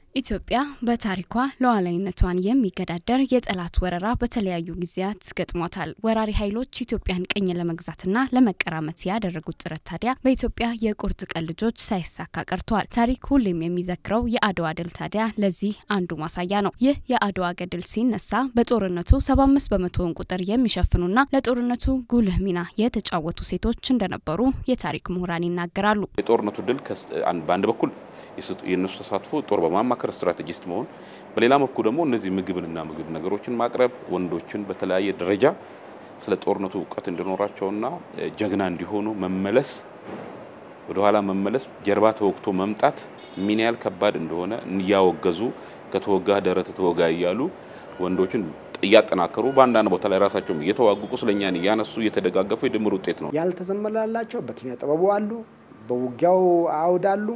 ኢትዮጵያ በታሪኳ ሉዓላዊነቷን የሚገዳደር የጠላት ወረራ በተለያዩ ጊዜያት ገጥሟታል። ወራሪ ኃይሎች ኢትዮጵያን ቅኝ ለመግዛትና ለመቀራመት ያደረጉት ጥረት ታዲያ በኢትዮጵያ የቁርጥ ቀን ልጆች ሳይሳካ ቀርተዋል። ታሪክ ሁሌም የሚዘክረው የአድዋ ድል ታዲያ ለዚህ አንዱ ማሳያ ነው። ይህ የአድዋ ገድል ሲነሳ በጦርነቱ 75 በመቶውን ቁጥር የሚሸፍኑና ለጦርነቱ ጉልህ ሚና የተጫወቱ ሴቶች እንደነበሩ የታሪክ ምሁራን ይናገራሉ። የጦርነቱ ድል በአንድ በኩል የእነሱ ተሳትፎ ጦር በማማከር ስትራቴጂስት መሆን፣ በሌላ በኩል ደግሞ እነዚህ ምግብንና ምግብ ነገሮችን ማቅረብ ወንዶችን በተለያየ ደረጃ ስለ ጦርነቱ እውቀት እንዲኖራቸውና ጀግና እንዲሆኑ መመለስ፣ ወደኋላ መመለስ፣ ጀርባ ተወግቶ መምጣት ምን ያህል ከባድ እንደሆነ እያወገዙ ከተወጋ ደረት ተወጋ እያሉ ወንዶችን እያጠናከሩ በአንዳንድ ቦታ ላይ ራሳቸውም እየተዋጉ ቁስለኛን እያነሱ እየተደጋገፉ የድምር ውጤት ነው። ያልተዘመላላቸው በኪነ ጥበቡ አሉ፣ በውጊያው አውድ አሉ።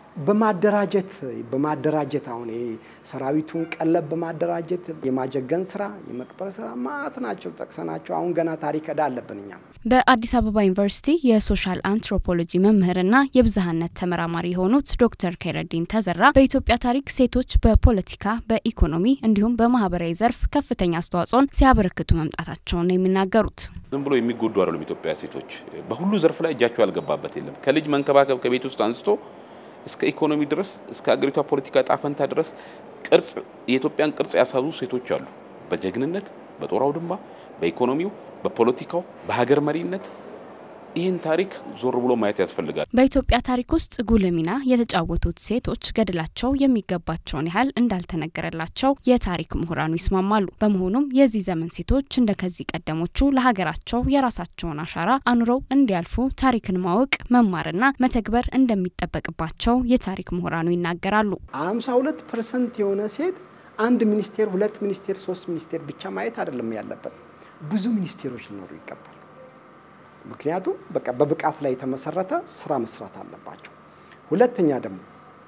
በማደራጀት በማደራጀት አሁን ይሄ ሰራዊቱን ቀለብ በማደራጀት የማጀገን ስራ የመቅበር ስራ ማት ናቸው ጠቅሰናቸው አሁን ገና ታሪክ ዕዳ አለብን እኛም። በአዲስ አበባ ዩኒቨርሲቲ የሶሻል አንትሮፖሎጂ መምህርና የብዝሃነት ተመራማሪ የሆኑት ዶክተር ከይረዲን ተዘራ በኢትዮጵያ ታሪክ ሴቶች በፖለቲካ በኢኮኖሚ እንዲሁም በማህበራዊ ዘርፍ ከፍተኛ አስተዋጽኦን ሲያበረክቱ መምጣታቸውን ነው የሚናገሩት። ዝም ብሎ የሚጎዱ አይደሉም። ኢትዮጵያ ሴቶች በሁሉ ዘርፍ ላይ እጃቸው ያልገባበት የለም። ከልጅ መንከባከብ ከቤት ውስጥ አንስቶ እስከ ኢኮኖሚ ድረስ እስከ አገሪቷ ፖለቲካ ጣፈንታ ድረስ ቅርጽ የኢትዮጵያን ቅርጽ ያሳዙ ሴቶች አሉ። በጀግንነት፣ በጦር አውድማ፣ በኢኮኖሚው፣ በፖለቲካው፣ በሀገር መሪነት ይህን ታሪክ ዞር ብሎ ማየት ያስፈልጋል። በኢትዮጵያ ታሪክ ውስጥ ጉልህ ሚና የተጫወቱት ሴቶች ገድላቸው የሚገባቸውን ያህል እንዳልተነገረላቸው የታሪክ ምሁራኑ ይስማማሉ። በመሆኑም የዚህ ዘመን ሴቶች እንደ ከዚህ ቀደሞቹ ለሀገራቸው የራሳቸውን አሻራ አኑረው እንዲያልፉ ታሪክን ማወቅ መማርና መተግበር እንደሚጠበቅባቸው የታሪክ ምሁራኑ ይናገራሉ። አምሳ ሁለት ፐርሰንት የሆነ ሴት አንድ ሚኒስቴር፣ ሁለት ሚኒስቴር፣ ሶስት ሚኒስቴር ብቻ ማየት አይደለም ያለበት፣ ብዙ ሚኒስቴሮች ሊኖሩ ይገባል። ምክንያቱም በቃ በብቃት ላይ የተመሰረተ ስራ መስራት አለባቸው። ሁለተኛ ደግሞ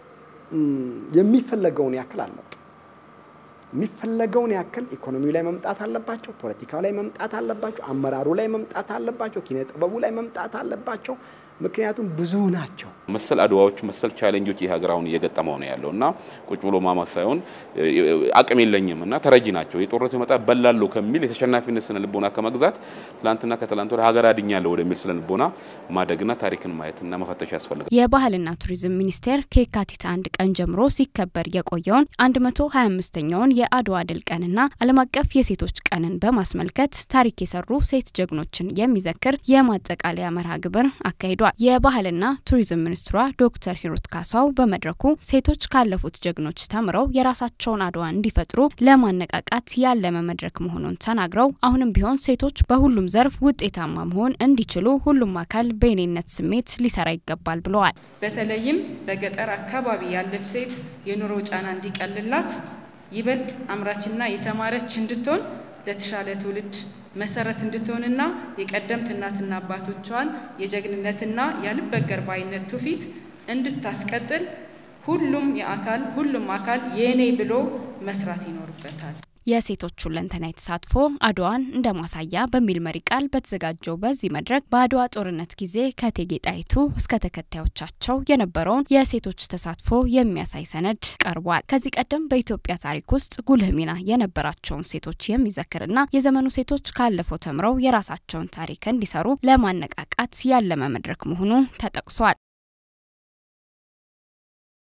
የሚፈለገውን ያክል አልመጡ የሚፈለገውን ያክል ኢኮኖሚው ላይ መምጣት አለባቸው፣ ፖለቲካው ላይ መምጣት አለባቸው፣ አመራሩ ላይ መምጣት አለባቸው፣ ኪነ ጥበቡ ላይ መምጣት አለባቸው። ምክንያቱም ብዙ ናቸው። መሰል አድዋዎች መሰል ቻሌንጆች ይህ ሀገር አሁን እየገጠመው ነው ያለው እና ቁጭ ብሎ ማማት ሳይሆን አቅም የለኝም እና ተረጂ ናቸው የጦርነት መጣ በላለሁ ከሚል የተሸናፊነት ስነ ልቦና ከመግዛት ትላንትና ከትላንት ወደ ሀገር አድኛለሁ ወደሚል ስነ ልቦና ማደግና ታሪክን ማየትና መፈተሽ ያስፈልጋል። የባህልና ቱሪዝም ሚኒስቴር ከየካቲት አንድ ቀን ጀምሮ ሲከበር የቆየውን 125ኛውን የአድዋ ድል ቀንና ዓለም አቀፍ የሴቶች ቀንን በማስመልከት ታሪክ የሰሩ ሴት ጀግኖችን የሚዘክር የማጠቃለያ መርሃ ግብር አካሂዷል። የባህልና ቱሪዝም ሚኒስትሯ ዶክተር ሂሩት ካሳው በመድረኩ ሴቶች ካለፉት ጀግኖች ተምረው የራሳቸውን አድዋ እንዲፈጥሩ ለማነቃቃት ያለመ መድረክ መሆኑን ተናግረው አሁንም ቢሆን ሴቶች በሁሉም ዘርፍ ውጤታማ መሆን እንዲችሉ ሁሉም አካል በእኔነት ስሜት ሊሰራ ይገባል ብለዋል። በተለይም በገጠር አካባቢ ያለች ሴት የኑሮ ጫና እንዲቀልላት ይበልጥ አምራችና የተማረች እንድትሆን ለተሻለ ትውልድ መሰረት እንድትሆንና የቀደምት እናትና አባቶቿን የጀግንነትና ያልበገር ባይነት ትውፊት እንድታስቀጥል ሁሉም የአካል ሁሉም አካል የእኔ ብሎ መስራት ይኖርበታል። የሴቶች ሁለንተናዊ ተሳትፎ አድዋን እንደ ማሳያ በሚል መሪ ቃል በተዘጋጀው በዚህ መድረክ በአድዋ ጦርነት ጊዜ ከእቴጌ ጣይቱ እስከ ተከታዮቻቸው የነበረውን የሴቶች ተሳትፎ የሚያሳይ ሰነድ ቀርቧል። ከዚህ ቀደም በኢትዮጵያ ታሪክ ውስጥ ጉልህ ሚና የነበራቸውን ሴቶች የሚዘክርና የዘመኑ ሴቶች ካለፈው ተምረው የራሳቸውን ታሪክ እንዲሰሩ ለማነቃቃት ያለመ መድረክ መሆኑ ተጠቅሷል።